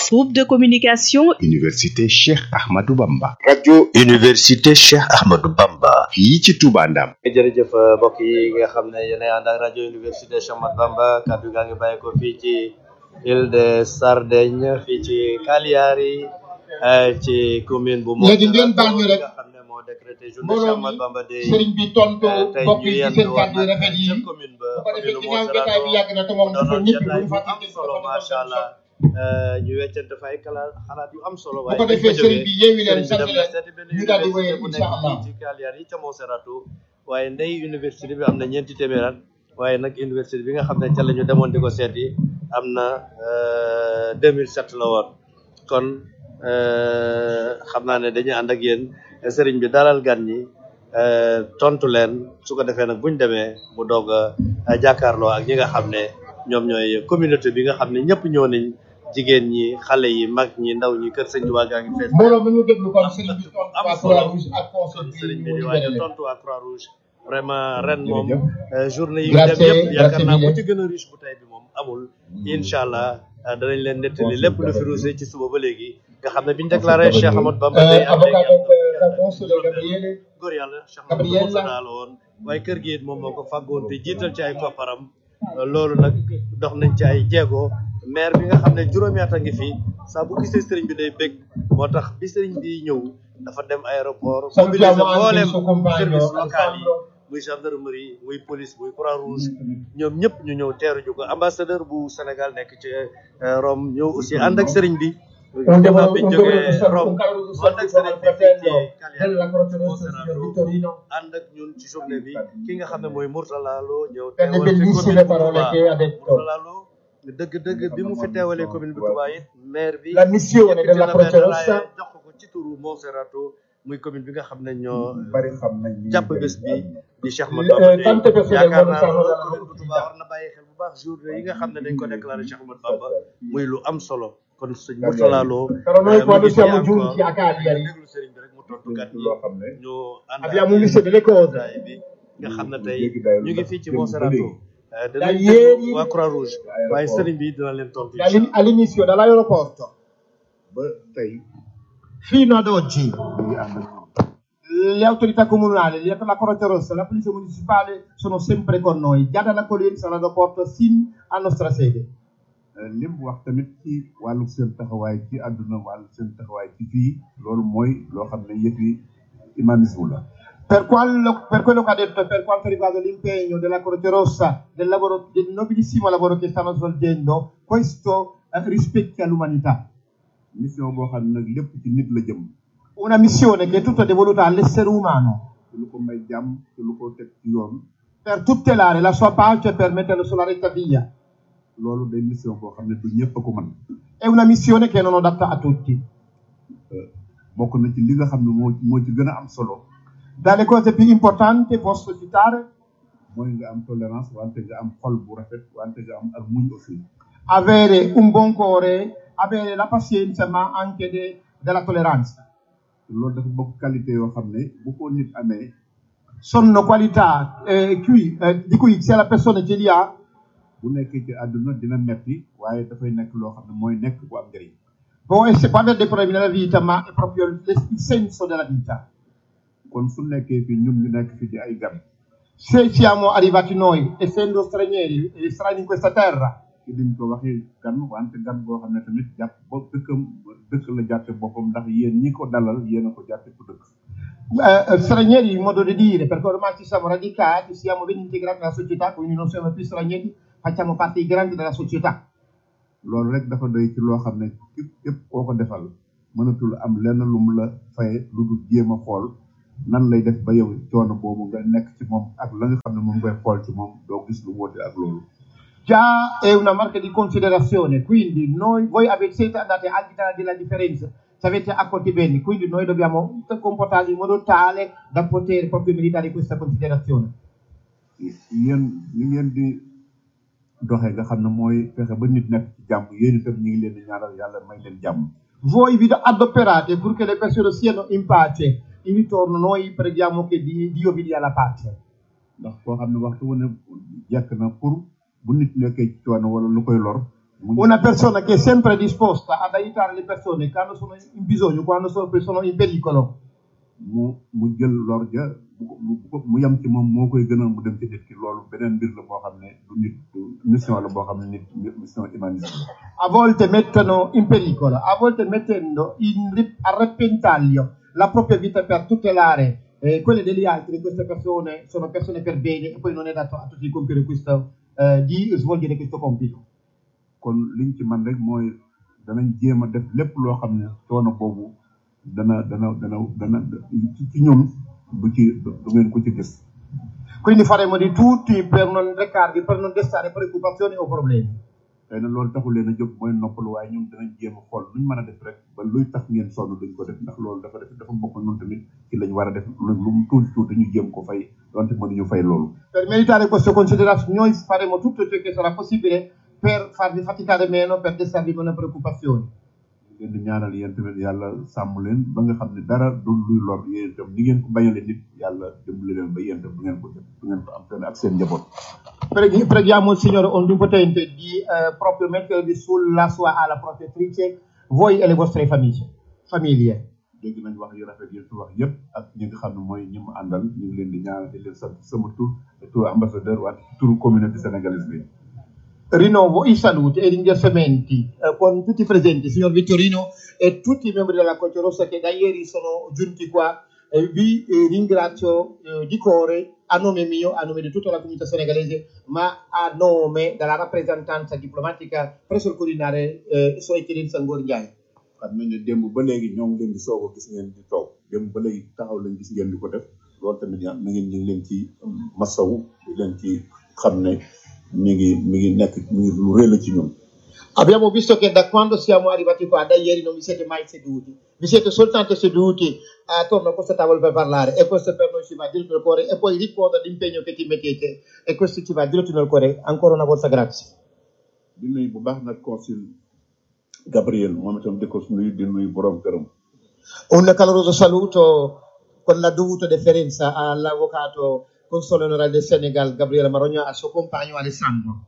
Groupe de communication Université Cheikh Ahmadou Bamba. rajo Université Cheikh Ahmadou Bamba. fii ci Touba Ndam. jërëjëf mbokk yi nga xam ne yéen a ànd ak rajo Université Cheikh Ahmadou Bamba kàddu gaa ngi bàyyi ko fii ci île de Sardaigne fii ci Cagliari ci commune bu léegi ngeen baal ñu rek nga xam ne moo décrété journée Cheikh mbooloo Ahmadou mi Bamba Day sëriñ bi tontu tey mbokk ñu yi ci yendu seen woon kàddu yu nag rafet yi ca bu commune ba ko defee commune ginnaaw jotaay bi yàgg na te moom doonoon ñëpp jotaay duñu bu fàtte am solo macha allah ñu weccante fa ay kala xalaat yu am solo bu ko defee sëriñ bi yeewi leen sant leen ñu daal di wéyal bu incha nekk allah fii ci Cagliari ca Monserrato waaye ndey université bi am na ñeenti téeméer at waaye nag université bi nga xam ne ca la ñu demoon di ko seeti am na 2007 la woon kon xam naa ne dañuy ànd ak yéen sëriñ bi dalal gan ñi tontu leen su ko defee nag buñ demee mu doog a jàkkaarloo ak ñi nga xam ne ñoom ñooy communauté bi nga xam ne ñëpp ñëw nañ jigéen ñi xale yi mag ñi ndaw ñi kër sëñ Tuubaa gaa ngi fees mbooloo mi ñu déglu kon sëriñ bi tontu am waa solo Croix-Rouge ak conseil kon bi sëriñ bi mu di libéré waaj a leen tontu waa Croix Rouge vraiment ren moom Jërëjëf. euh, journée yi ñu dem Grazie, yëpp yaakaar grazie naa bu mille. ci gën a riche bu tey bi moom amul incha allah euh, danañ leen nettali lépp lu fi ruusee ci suba ba léegi nga xam ne biñ déclaré Cheikh Ahmadou Bamba day Euh, am léegi avocat am donc na euh, console Gabriele góor yàlla Cheikh Ahmadou Gabriella. Moussa la woon waaye kër gi it moom moo ko fàggoon te jiital ci ay kopparam Euh, loolu nag dox nañ ci ay jéego maire bi nga xam ne juróomi at a ngi fi saa bu gisee sëriñ bi day bég moo tax bi sëriñ bi ñëw dafa dem aéroport mobiliser Salutiamo anche mboolem il suo compagno service local yi Alessandro. muy gendarmerie muy police muy croix rouge ñoom ñëpp ñu ñëw teeru ju ko ambassadeur bu Sénégal nekk ci euh, Rome ñëw aussi ànd ak sëriñ bi Un gannaaw devo- bi ñu un jógee doveroso saluto, Rome un caloroso mu ànd ak saluto sëriñ al bi fii ci fratello Cagliari della Croce Rossa, Monserrato signor Vittorino, ànd ak ñun ci journée bi ki nga xam ne mooy Mourtala Lo ñëw per le teewal fi bellissime commune bu parole Touba che ha detto. Mourtala Lo dëgg-dëgg bi mu fi teewalee commune bu Touba it maire bi La missione yëkkati della na Croce benn Rossa raaya jox ko ci turu Monserrato muy commune bi nga xam ne ñoo bari xam nañ ni jàpp bés bi di Cheikh Le- Ahmadou Bamba eh, Day tante persone yaakaar non naa sanno loolu della commune bu Touba opportunità. war na bàyyi xel bu baax journée yi nga xam ne dañ ko déclaré Cheikh Ahmadou Bamba muy lu am solo kon sëñ Mourtala Lo Però noi eh, mu quando ngi fii siamo encore. giunti a Cagliari déglu sëriñ bi rek mu tontu gàtt yi loo xam ne ñu ànd ak abbiamo visto delle cose. jotaay bi nga xam ne tey Léegi dayo ñu ngi ndax fii ci dem ba Monserrato léegi. eh, Da danañ ieri- déglu waa Croix Rouge aéroport. waaye sëriñ bi dina leen tontu incha All'in- All'inizio dall'aeroporto ba tey fino ad oggi ñu ngi ànd ak ñoom le autorità comunali, le- la Croce Rossa, la Polizia Municipale sono sempre con noi, già dall'accoglienza all'aeroporto sin a nostra sede. Euh, li mu wax tamit ci wàllu seen taxawaay ci àdduna wàllu seen taxawaay ci fii loolu mooy loo xam ne yëfi humanisme la Per, quello- per quello che ha detto e per quanto riguarda l'impegno della Croce Rossa, del, lavoro, del nobilissimo lavoro che stanno svolgendo, questo eh, rispecchia l'umanità. mission boo xam ne nag lépp ci nit la jëm Una missione che è tutta devoluta all'essere umano ci lu ko may jàmm ci lu ko teg ci yoon per tutelare la sua pace e per metterlo sulla retta via. loolu day mission boo xam ne du ñëpp a ko mën È una missione che non è adatta a tutti. Euh, bokk na ci li nga xam ne moo moo ci gën a am solo Dalle cose più importanti posso citare mooy nga am tolérance wante nga am xol bu rafet wante nga am ak muñ aussi avere un buon cuore, avere la pazienza, ma anche de- della tolleranza. loolu dafa bokk qualité yoo xam ne bu ko nit amee Sono qualità eh, cui- eh, di cui se la persona ce li ha, bu nekkee ci àdduna dina metti waaye dafay nekk loo xam ne mooy nekk bu am njëriñ può, essere, può avere dei problemi nella vita, ma è proprio il, il senso della vita. kon su nekkee fi ñun ñu nekk fi di ay gan Se siamo arrivati noi, essendo stranieri, e strani in questa terra, ci diñ ko waxee gan wante gan boo xam ne tamit jàpp ba dëkkam dëkk la jàppe boppam ndax yéen ñi ko dalal yéen a ko jàppe ku dëkk eh, eh, stranieri in modo di dire, perché ormai ci siamo radicati, siamo ben integrati nella società, quindi non siamo più stranieri, facciamo parte integrante della società. loolu rek dafa doy ci loo xam ne képp képp koo ko defal mënatul am lenn lu mu la faye lu dul jéem a xool nan lay def ba yow coono boobu nga nekk ci moom ak la nga xam ne moom ngay xool ci moom doo gis lu wóote ak loolu Già è una marca di considerazione, quindi noi, voi avete, siete andati al di là della differenza, ci avete accolti bene, quindi noi dobbiamo comportarci in modo tale da poter proprio meritare questa considerazione. yéen li ngeen di doxee nga xam ne mooy fexe ba nit nekk ci jàmm yéen itam ñu ngi leen di ñaanal yàlla may leen jàmm Voi vi adoperate purché le persone siano in pace, in ritorno noi preghiamo che di- Dio vi dia la pace. ndax koo xam ne waxtu wu ne jekk na pour bu nit nekkee ci coono wala lu koy lor Una persona che è sempre disposta ad aiutare le persone quando sono in bisogno, quando sono, sono in pericolo. mu mu jël lor ja bu ko bu ko mu yem ci moom moo koy gënal mu dem ci nit ki loolu beneen mbir la boo xam ne du nit du mission la boo xam ne nit mission humaniste la. A volte mettono in pericolo, a volte mettendo in, ri- a repentaglio la propria vita per tutelare eh, quelle degli altri. Queste persone sono persone per bene e poi non è dato a tutti di compiere questo, eh, di svolgere questo compito. kon liñ ci man rek mooy danañ jéem a def lépp loo xam ne coono boobu dana dana dana dana ci ci ñun du ci du ngeen ko ci gis Quindi faremo di tutti per non recarvi, per non destare preoccupazioni o problemi. xëy na loolu taxul leen a jóg mooy noppalu waaye ñun danañ jéem a xool luñ mën a def rek ba luy tax ngeen sonn duñ ko def ndax loolu dafa def dafa bokk ñun tamit ci lañ war a def lu lu mu tuuti tuuti ñu jéem ko fay donte mënuñu fay loolu Per meritare queste considerazioni noi faremo tutto ciò che sarà possibile per farvi faticare meno, per destarvi meno preoccupazioni. ñu leen di ñaanal yéen tamit yàlla sàmm leen ba nga xam ne dara du luy lor yéen itam ni ngeen ko bañale nit yàlla dimbali leen ba yéen itam du ngeen ko def du ngeen ko am seen ak seen njaboot Preghi- Preghiamo il Signore Onnipotente di eh, proprio mettervi sulla sua ala protettrice, voi e le vostre famiglie. famiglie. dégg nañ wax yu rafet yi fi wax yépp ak ñi nga xam ne mooy ñi mu àndal ñu ngi leen di ñaanal di leen sant sama tur et tur ambassadeur waat turu communauté sénégalaise bi Rinnovo i saluti e i ringraziamenti eh, con tutti i presenti, signor Vittorino e tutti i membri della Croce Rossa che da ieri sono giunti qua. Eh, vi eh, ringrazio eh, di cuore a nome mio, a nome di tutta la comunità senegalese, ma a nome della rappresentanza diplomatica presso il Quirinale eh, Sua Eccellenza Ngor Ndiaye. xam nañ ne démb ba léegi ñoo ngi leen di soog a gis ngeen di toog démb ba léegi taxaw lañ gis ngeen di ko def loolu tamit ya na ngeen ñu ngi leen ci masawu di leen ci xam ne mi ngi mi ngi nekk mi ngi lu rëy la ci ñun Abbiamo visto che da quando siamo arrivati qua, da ieri non vi siete mai seduti, vi siete soltanto seduti attorno a questa tavola per parlare e questo per noi ci va diretto nel cuore e poi ricorda l'impegno che ti mettete e questo ci va diretto nel cuore. Ancora una volta grazie. di nuyu bu baax nag consul Gabriel moom itam di ko nuyu di nuyu borom këram Un caloroso saluto con la dovuta deferenza all'avvocato console onorario del Senegal, Gabriele Marogna, al suo compagno Alessandro.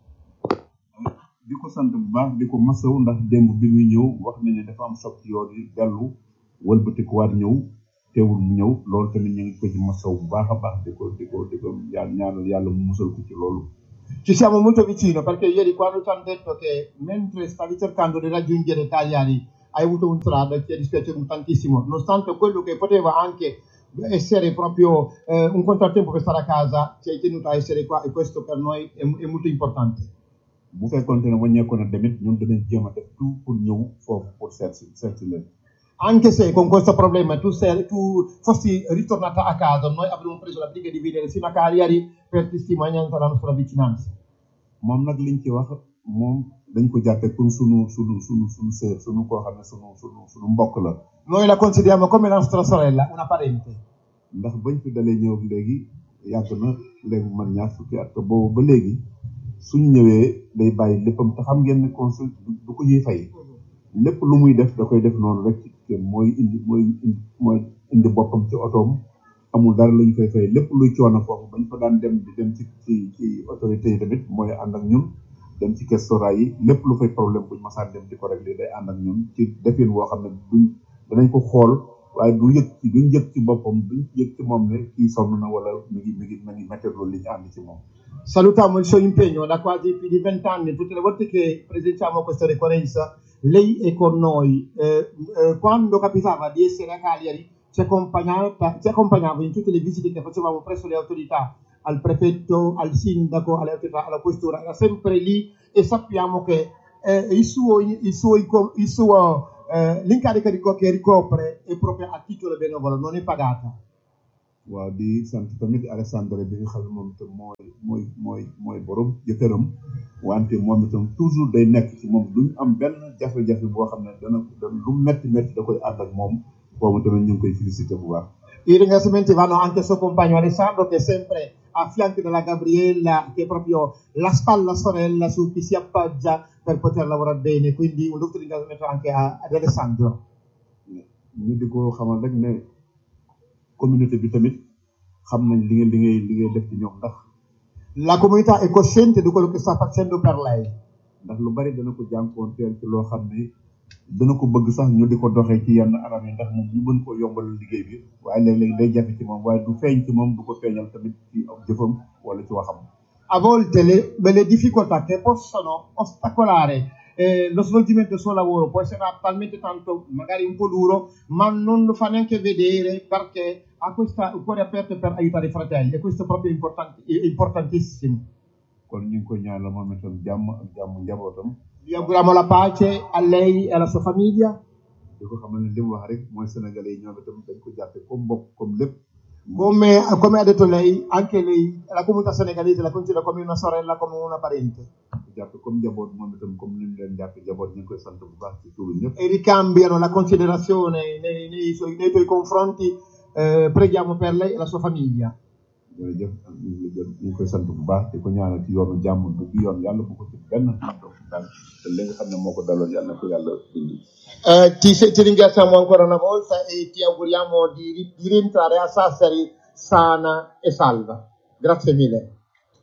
di ko sant bu baax di ko masawu ndax démb bi muy ñëw wax nañ ne dafa am choc ci yoon yi dellu wëlbatikuwaat ñëw teewul mu ñëw loolu tamit ñu ngi ko ci masawu bu baax a baax di ko di ko di ko ñaan ñaanal yàlla mu musal ko ci loolu Ci siamo molto vicino perché ieri quando ci hanno detto che mentre stavi cercando di raggiungere Cagliari hai avuto un strada ci è dispiaciuto tantissimo, nonostante quello che poteva anche essere proprio eh, un contrattempo per stare a casa, ci hai tenuto a essere qua e questo per noi è, è molto importante. bu fekkoonte ne wàññeeku na demit ñun danañ jéem a def tout pour ñëw foofu pour seet si seet si leen Anche se con questo problema tu, sei, tu fossi ritornata a casa, noi avremmo preso la briga di venire fino a Cagliari per testimonianza della nostra vicinanza. moom nag liñ ci wax moom dañ ko jàppe comme sunu sunu sunu sunu sœur sunu koo xam ne sunu sunu sunu mbokk la Noi la consideriamo come la nostra sorella, una parente. ndax bañ fi dalee ñëw ak léegi yàgg na léegi man ñaar fukki at te boobu ba léegi suñu ñëwee day bàyyi léppam te xam ngeen ne consul du du ko ñuy fay lépp lu muy def da koy def noonu rek ci kenn mooy indi mooy indi mooy indi boppam ci otoom amul dara lu ñu koy fay lépp luy coono foofu bañ fa daan dem di dem ci ci ci autorités yi tamit mooy ànd ak ñun dem ci restaurant yi lépp lu fay problème buñ masaan dem di ko régler day ànd ak ñun ci defin woo xam ne duñ danañ ko xool waaye du yëg ci duñ yëg ci boppam duñ yëg ci moom ne kii sonn na wala mi ngi mi ngi mi ngi mettere loolu li ñu ànd ci moom Salutiamo il suo impegno da quasi più di vent'anni, tutte le volte che presentiamo questa ricorrenza, lei è con noi. Eh, eh, quando capitava di essere a Cagliari, ci accompagnava, ci accompagnava in tutte le visite che facevamo presso le autorità, al prefetto, al sindaco, alle autorità, alla questura, era sempre lì e sappiamo che eh, il suo, il suo, il suo eh, l'incarico rico- che ricopre è proprio a titolo benevolo, non è pagata. waaw di sant tamit Alessandro bi nga xam ne moom itam mooy mooy mooy mooy borom jëkkëram wante moom itam toujours day nekk ci moom duñ am benn jafe-jafe boo xam ne dana dana lu metti metti da koy ànd ak moom boobu tamit ñu ngi koy félicité bu baax I ringraziamenti vanno anche al suo compagno Alessandro che è sempre a fianco della Gabriella, che è proprio la spalla sorella su cui si appoggia per poter lavorare bene. Quindi un dovuto ringraziamento anche a- ad Alessandro. ñu di ko xamal rek ne communauté bi tamit xam nañ li nga li ngay li ngay def ci ñoom ndax La comunità è cosciente di quello che sta facendo per lei. ndax lu bari dana ko jànkoonteel ci loo xam ne dana ko bëgg sax ñu di ko doxee ci yenn anam yi ndax moom ñu mën ko yombalal liggéey bi waaye léeg-léeg day jafe ci moom waaye du feeñ ci moom du ko feeñal tamit ci ab jëfam wala ci waxam a volte le, le difficoltà che possono ostacolare eh, lo svolgimento del suo lavoro può essere talmente tanto magari un po' duro, ma non lo fa neanche vedere perché ha questa, il cuore aperto per aiutare i fratelli e questo è proprio importanti- è importantissimo. kon ñu ngi koy ñaanal moom itam jàmm ak jàmm njabootam Vi auguriamo la pace a lei e alla sua famiglia. di ko xamal ne li mu wax rek mooy sénégalais yi ñoom itam dañ ko jàppe comme mbokk comme lépp Come, come ha detto lei, anche lei, la comunità senegalese la considera come una sorella, come una parente. ko jàppe comme njaboot moom itam comme ni ñu leen jàppe njaboot ñu ngi koy sant bu baax ci turu ñëpp E ricambiano la considerazione nei, nei suoi- nei tuoi confronti. Eh, preghiamo per lei e la sua famiglia. jërëjëf ñu ngi la jël ñu ngi koy sant bu baax di ko ñaanal ci yoonu jàmm du bi yoon yàlla bu ko ci benn ndox daal te li nga xam ne moo ko daloon yàlla na ko yàlla dindi Eh, ti, se- ti ringraziamo ancora una volta e ti auguriamo di, ri- di rientrare a Sassari sana e salva. Grazie mille.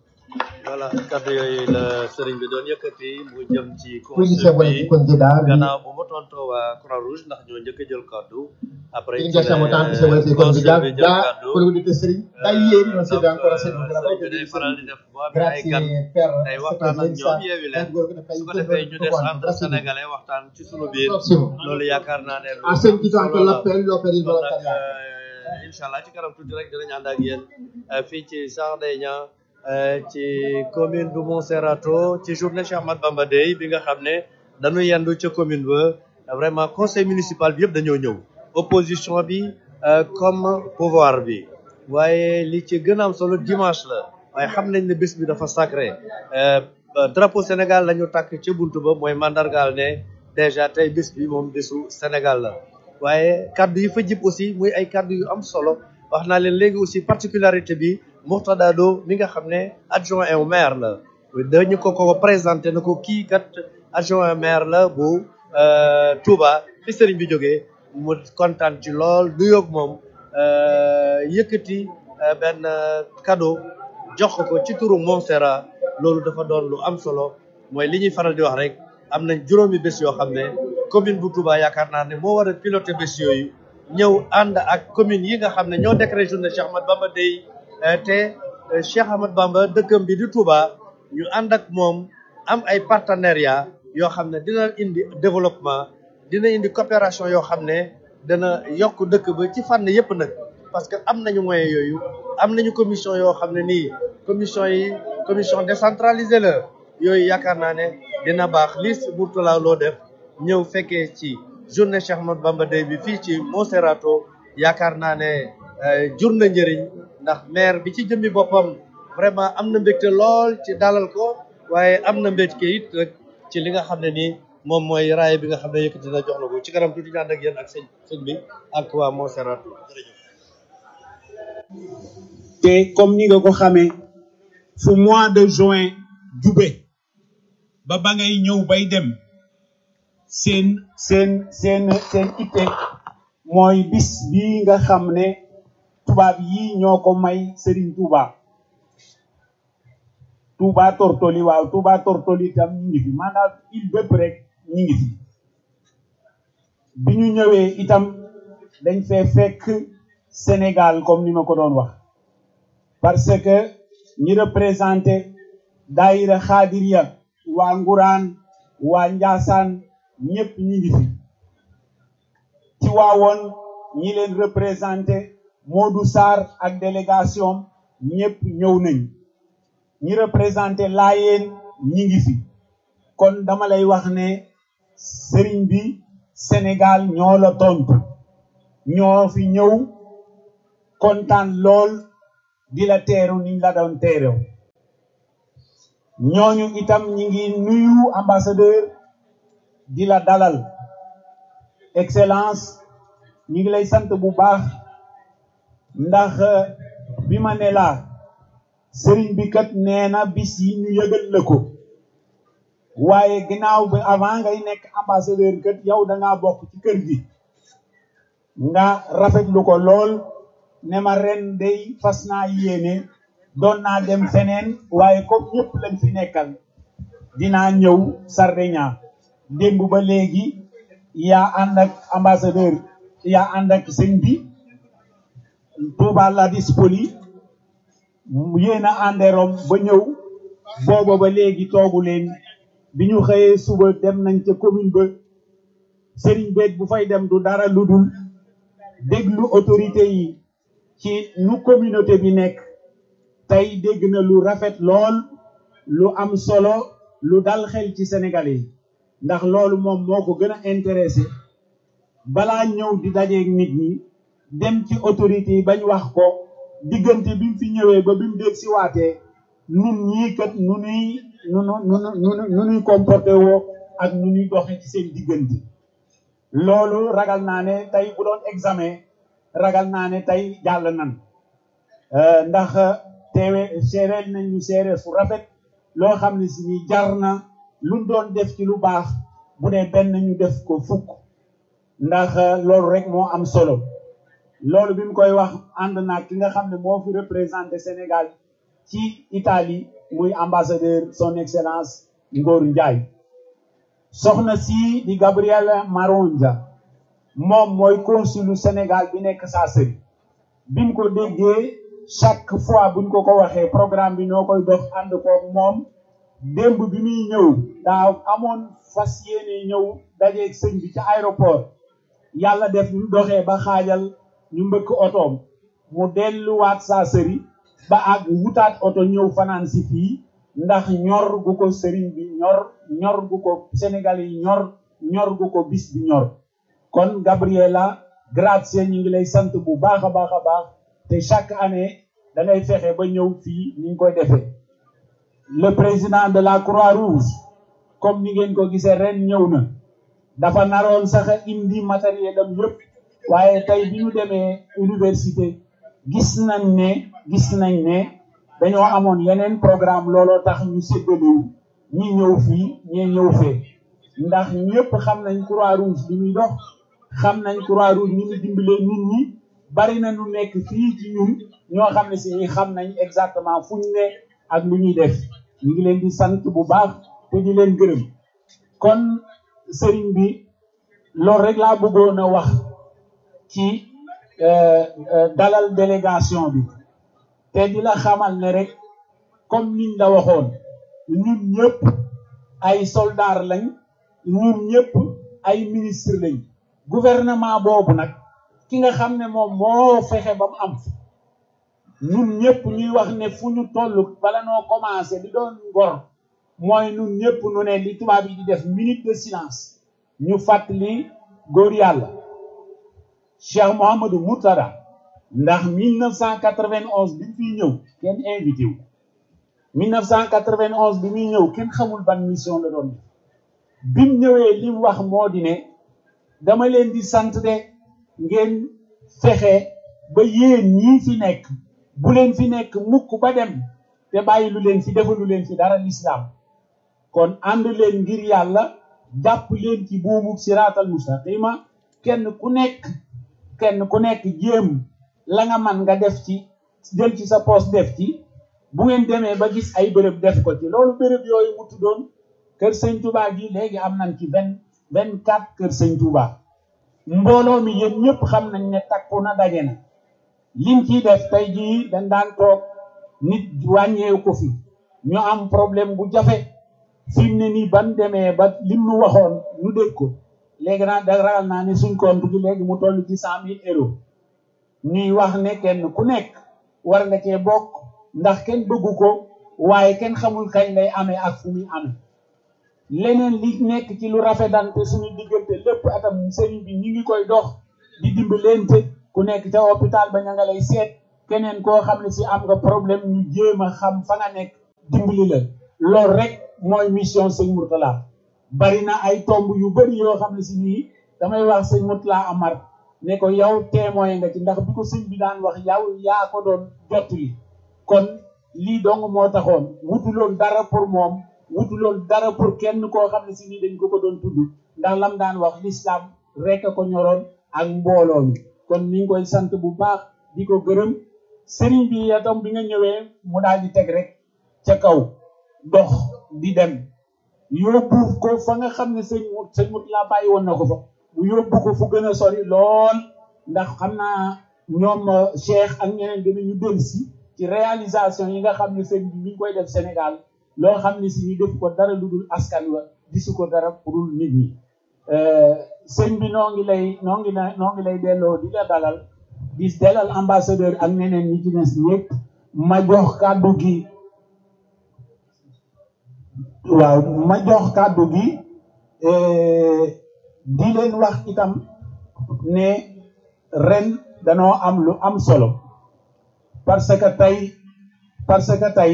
voilà kàddu yooyu la sëriñ bi doon yëkkati mu jëm ci Quindi se consul volete bi congedarvi, gannaaw bu mu tontoo waa Croix Rouge ndax ñoo njëkk a jël kàddu après vi ci ringraziamo la tanto se volete consul bi congedarvi. jël Da kàddu quello che dite Seri, da ieri non siete ancora seduti, la sëriñ volta bi day di faral di seduti. def boo amee ay gan Grazie per day questa waxtaan ak presenza, ñoom yeewi leen per quello che ne fai su ko in defee ñu tutto des quanto. entre Grazie mille. sénégalais waxtaan ci sunu biir Prossimo. loolu yaakaar naa ne lu Ha sentito am anche solo la. l'appello per il kon nag volontariato. incha allah ci kanam tuuti rek dinañ ànd ak yéen eh, fii ci Sardinia eh, ci commune bu Monserrato ci journée Cheikh Ahmad Bamba Day bi nga xam ne dañu yendu ca commune ba vraiment conseil municipal bi yëpp dañoo ñëw opposition bi eh, comme pouvoir bi waaye li ci gën a am solo dimanche la waaye xam nañ ne bés bi dafa sacré eh, ba drapeau Sénégal la ñu tàkk ca buntu ba mooy mandargaal ne déjà tey bés bi moom bésu Sénégal la waaye kaddu yi fa jib aussi muy ay kaddu yu am solo wax naa leen léegi aussi particularité bi Mourtada Do mi nga xam ne adjoint au maire la dañu ko ko présenté na ko kii kat adjoint au maire la bu euh, Touba fi sëriñ bi jógee mu kontaan ci lool du yoog moom euh, yëkkati euh, benn euh, cadeau jox ko ko ci turu Montserrat loolu dafa doon lu am solo mooy li ñuy faral di wax rek am nañ juróomi bés yoo xam ne commune bu Touba yaakaar naa ne moo war a piloter bés yooyu ñëw ànd ak commune yi nga xam ne ñoo décrété journée Cheikh Ahmad Bamba Day eh, te eh, Cheikh Ahmad Bamba dëkkam bi di Touba ñu ànd ak moom am ay partenariat yoo xam ne dina indi développement dina indi coopération yoo xam ne dana yokk dëkk ba ci fànn yépp nag parce que am nañu moyens yooyu am nañu commission yoo xam ne nii commission yi commission décentralisée la yooyu yaakaar naa ne dina baax lii Mourtala loo def ñëw fekkee ci journée Cheikh Ahmadou Bamba Day bi fii ci Monserrato yaakaar naa ne eh, jur na njëriñ ndax maire bi ci jëmmi boppam vraiment am na mbégte lool ci dalal ko waaye am na mbégte it rek ci li nga xam ne nii moom mooy raay bi nga xam ne yëkkati na jox la ko ci kanam tuuti ñu ànd ak yéen ak sëñ sëñ bi ak waa Monserrato jërëjëf. te comme ni nga ko xamee fu mois de juin jube ba ba ngay ñëw bay dem seen seen seen seen itte mooy bis bi nga xam ne tubaab yi ñoo ko may Serigne Touba Touba Tortoli waaw Touba Tortoli tam ñu ngi fi maanaam il bépp rek ñu ngi fi bi ñu ñëwee itam dañ fee fekk Sénégal comme ni ma ko doon wax parce que ñi représenté daayira xaadiriya waa nguraan waa njaasaan ñëpp ñi ngi fi ci waawoon ñi leen représenté Modou Sarr ak délégation ñëpp ñëw nañ ñi représenté laayeen ñi ngi fi kon dama lay wax ne sëriñ bi Sénégal ñoo la tontu ñoo fi ñëw kontaan lool di la teeru niñ la doon teerew ñooñu itam ñi ngi nuyu ambassadeur di la dalal excellence ñi ngi lay sant bu baax ndax bi ma ne laa sëriñ bi kat nee na bis yi ñu yëgal la ko waaye ginnaaw bi avant ngay nekk ambassadeur kat yow da ngaa bokk ci kër gi nga rafetlu ko lool ne ma ren day fas naa yéene doon naa dem feneen waaye comme ñëpp lañ fi nekkal dinaa ñëw Sardinia démb ba léegi yaa ànd ak ambassadeur yaa ànd ak sëñ bi Touba la dispoli yéen a ànde Rome ba ñëw booba ba léegi toogu leen bi ñu xëyee suba dem nañ ca commune ba sëriñ beet bu fay dem du dara lu dul déglu autorité yi ci nu communauté bi nekk tey dégg na lu rafet lool lu am solo lu dal xel ci Sénégalais yi ndax loolu moom moo ko gën a intéressé balaa ñëw di dajeeg nit ñi dem ci autorité yi bañ wax ko diggante bi mu fi ñëwee ba bi mu dégg si waatee nun ñii kat nu nuy nu nu nu nu nu nuy comporté woo ak nu nuy doxe ci seen diggante loolu ragal naa ne tey bu doon examen ragal naa ne tey jàll nan ndax teewe séeréel nañ ñu séeréer fu rafet loo xam ne si ni jar na luñ doon def ci lu baax bu dee benn ñu def ko fukk ndax loolu rek moo am solo loolu bi mu koy wax ànd naag ki nga xam ne moo fi représenté Sénégal ci Italie muy ambassadeur son excellence Ngor Ndiaye soxna si di Gabrielle Marondia moom mooy consulu Sénégal bi nekk Sassari bi mu ko déggee chaque fois buñ ko ko waxee programme bi ñoo koy dox ànd koog moom démb bi muy ñëw daa amoon fas yéene ñëw dajeeg sëñ bi ci aéroport yàlla def ñu doxee ba xaajal ñu mbëkk otoom mu delluwaat Sassari ba ak wutaat oto ñëw fanaan si fii ndax ñor gu ko sëriñ bi ñor ñor gu ko Sénégal yi ñor ñor gu ko bis bi ñor kon Gabriela grazie ñu ngi lay sant bu baax a baax a baax te chaque année da ngay fexe ba ñëw fii ni ñu koy defee le président de la Croix-Rouge comme ni ngeen ko gisee ren ñëw na dafa naroon sax indi matériel am yëpp waaye tey bi ñu demee université gis nañ ne gis nañ ne dañoo amoon yeneen programme looloo tax ñu séddalewu ñi ñëw fii ñee ñëw fee ndax ñëpp xam nañ Croix-Rouge li muy dox xam nañ Croix-Rouge ni mu dimbalee nit ñi bari na ñu nekk fii ci ñun ñoo xam ne si ñi xam nañ exactement fu ñu ne ak lu ñuy def ñu ngi leen di sant bu baax te di leen gërëm kon sëriñ bi loolu rek laa bëggoon a wax ci dalal délégation bi te di la xamal ne rek comme niñ la waxoon ñun ñëpp ay soldats lañ ñun ñëpp ay ministre lañ gouvernement boobu nag ki nga xam ne moom moo fexe ba mu am ñun ñëpp ñuy wax ne fu ñu toll bala noo commencé di doon ngor mooy ñun ñëpp nu ne li tubaab yi di def minute de silence ñu fàttali góor yàlla Cheikh Mouhamadou Mourtada ndax 1991 bi mu fiy ñëw kenn invité wu 1991 bi muy ñëw kenn xamul ban mission la doon bi mu ñëwee li mu wax moo di ne dama leen di sant de ngeen fexe ba yéen ñii fi nekk bu leen fi nekk mukk ba dem te bàyyi lu leen fi defalu leen fi dara lislaam kon ànd leen ngir yàlla jàpp leen ci buumu siraatal mustaqima kenn ku nekk kenn ku nekk jéem la nga man nga def ci jël ci sa poos def ci bu ngeen demee ba gis ay bërëb def ko ci loolu bërëb yooyu mu tuddoon kër sëñ Touba gi léegi am nañ ci vingt vingt quatre kër sëñ Touba mbooloo mi yéen ñëpp xam nañ ne takku na daje na liñ ciy def tey jii dañ daan toog nit wàññeeku ko fi ñu am problème bu jafe fi mu ne nii ban demee ba lim nu waxoon nu dégg ko léegi naa da ragal naa ne suñ compte gi léegi mu toll ci cent mille euros ñuy wax ne kenn ku nekk war nga cee bokk ndax kenn bëggu ko waaye kenn xamul kañ lay amee ak fu muy amee leneen li nekk ci lu rafetante suñu diggante lépp atam sëriñ bi ñi ngi koy dox di dimbalante ku nekk ca hôpital ba ña nga lay seet keneen koo xam ne si am nga problème ñu jéem a xam fa nga nekk dimbali la loolu rek mooy mission sëñ Mourtala bari na ay tomb yu bari yoo xam ne si nii damay wax sëñ Mourtala Amar ne ko yow témoin nga ci ndax bi ko sëñ bi daan wax yow yaa ko doon jottali kon lii dong moo taxoon wutuloon dara pour moom wutuloon dara pour kenn koo xam ne si nii dañ ko ko doon tudd ndax lam daan wax l'islam rek a ko ñoroon ak mbooloo mi kon ni ngi koy sant bu baax di ko gërëm sëriñ bi itam bi nga ñëwee mu daal di teg rek ca kaw dox di dem yóbbu ko fa nga xam ne sëñ mut sëñ mut laa bàyyi woon na ko fa mu yóbbu ko fu gën a sori lool ndax xam naa ñoom Cheikh ak ñeneen dinañu dellu si ci réalisation yi nga xam ne sëñ bi mi ngi koy def Sénégal loo xam ne si ñu def ko dara lu dul askan wa gisu ko dara pour nit ñi sëñ bi noo ngi lay noo ngi lay noo ngi lay delloo di la dalal di dalal ambassadeur ak ñeneen ñi ci des ñëpp ma jox kàddu gi waaw ma jox kàddu gi di leen wax itam ne ren danoo am lu am solo parce que tey parce que tey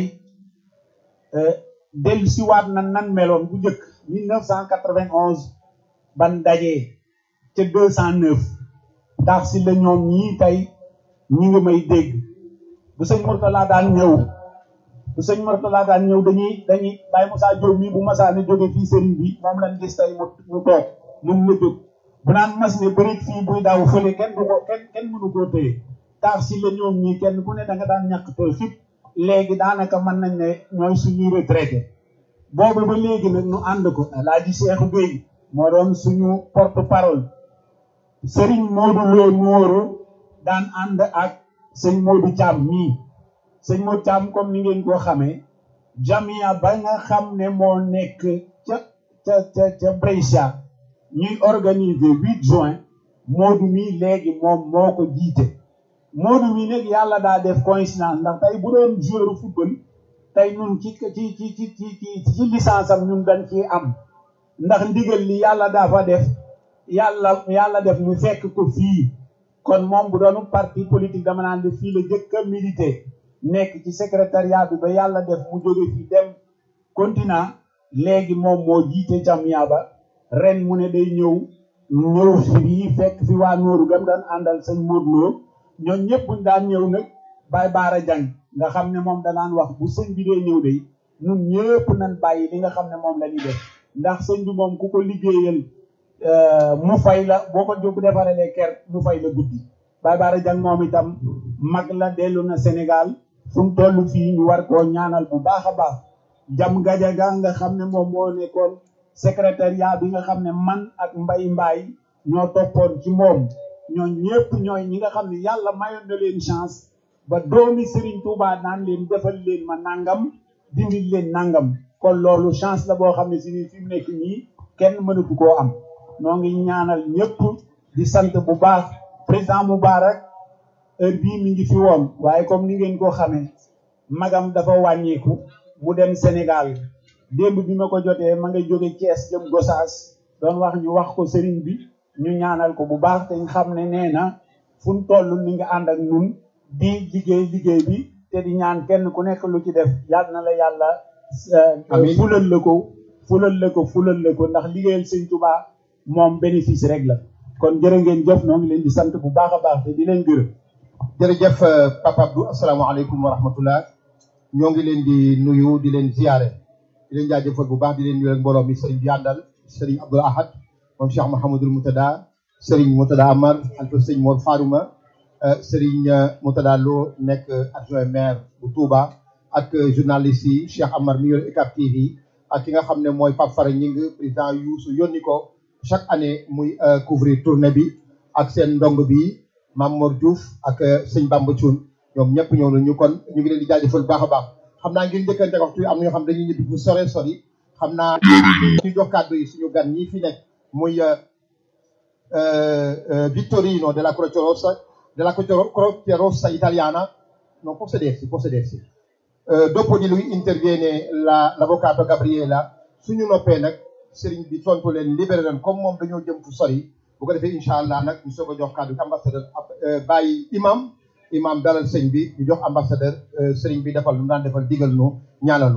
dellu siwaat na nan meloon bu njëkk mille neuf cent quatre-vingt-onze ban dajee ca deux cent neuf tax si la ñoom ñii tey ñi ngi may dégg bu sëñ Mourtala daan ñëw bu sëñ Mourtala daan ñëw dañuy dañuy Baye Moussa Diop mii bu masaa ne jóge fii sëriñ bi moom lañ gis tey mu mu toog mun la jóg bu naan mas ne bërit fii buy daaw fële kenn du ko kenn kenn mënu koo téye tax si la ñoom ñii kenn ku ne da nga daan ñàkk tooy xib léegi daanaka mën nañ ne ñooy suñuy retraité boobu ba léegi nag ñu ànd ko Alaaji Cheikh Gueye moo doon suñu porte parole Serigne Modou Lo Nuoro daan ànd ak sëñ Modou Thiam mii sëñ Modou Thiam comme ni ngeen ko xamee jamia ba nga xam ne moo nekk ca ca ca ca Brescia ñuy organiser huit juin Modou mii léegi moom moo ko jiite Modou mii nag yàlla daa def coïncidence ndax tey bu doon joueur football tey ñun ci ci ci ci ci ci licence am ñun dañ ci am ndax ndigal li yàlla dafa def yàlla yàlla def mu fekk ko fii kon moom bu doonu parti politique dama naan def fii la jëkk a milité nekk ci secrétariat bi ba yàlla def mu jóge fii dem continent léegi moom moo jiite jamia ba ren mu ne day ñëw ñëw fii fekk fi waa Nooru gam daan àndal sëñ Modou Lo ñoom ñëpp buñ daan ñëw nag Baye Baara Jang nga xam ne moom danaan wax bu sëñ bi dee ñëw day ñun ñëpp nañ bàyyi li nga xam ne moom la ñuy def ndax sëñ bi moom ku ko liggéeyal mu fay la boo ko jóg defarelee ker mu fay la guddi Baye Baara Jang moom itam mag la dellu na Sénégal fu mu toll fii ñu war koo ñaanal bu baax a baax jam gajaga nga xam ne moom moo nekkoon secrétariat bi nga xam ne man ak mbay mbaay ñoo toppoon ci moom ñoo ñëpp ñooy ñi nga xam ne yàlla mayoon na leen chance ba doomi Serigne Touba naan leen defal leen ma nangam dindil leen nangam kon loolu chance la boo xam ne si ni fi mu nekk nii kenn mënatu koo am noo ngi ñaanal ñëpp di sant bu baax président Moubarak heure bii mi ngi fi woon waaye comme ni ngeen ko xamee magam dafa wàññeeku mu dem Sénégal démb bi ma ko jotee ma nga jóge Thiès jëm Gossas doon wax ñu wax ko sëriñ bi ñu ñaanal ko bu baax te ñu xam ne nee na fu mu toll ni nga ànd ak ñun di liggéey liggéey bi te di ñaan kenn ku nekk lu ci def yàlla na la yàlla fulal la ko fulal la ko fulal la ko ndax liggéeyal sëñ Touba moom bénéfice rek la kon jërë ngeen jëf noo ngi leen di sant bu baax a baax te di leen gërëm jërëjëf Papa Abdou asalaamaaleykum wa rahmatullah ñoo ngi leen di nuyu di leen ziare di leen jaajëfal bu baax di leen nuyu ak mbooloo mi sëriñ bi àndal sëriñ Abdoul Ahad moom Cheikh Mouhamadul Moutada sëriñ Moutada Amar alfa sëriñ Mor Farouma sëriñ Moutada Lo nekk adjoint maire bu Touba ak journaliste yi Cheikh Amar mi yor UCAB TV ak ki nga xam ne mooy Pape Fara Ñing président Youssou yónni ko chaque année muy couvrir tournée bi ak seen ndong bi Mame Mor Diouf ak sëñ Bamba Thioune ñoom ñëpp ñëw nañu kon ñu ngi leen di jaajëfal baax a baax xam naa ngir njëkkante waxtu yi am na ñoo xam dañuy ñibbi fu sore sori xam naa ñu jox kàddu yi suñu gan ñi fi nekk muy Vittorino della Croce Rossa della Croce Rossa italiana non può sedersi può sedersi dopo di lui interviene la l'avvocato Gabriela suñu noppee nag sëriñ bi tontu leen libéré leen comme moom dañoo jëm fu sori bu ko defee incha allah nag ñu soog a jox kàddu ambassadeur bàyyi imam imam dalal sëñ bi ñu jox ambassadeur sëriñ bi defal lu mu daan defal digal nu ñaanal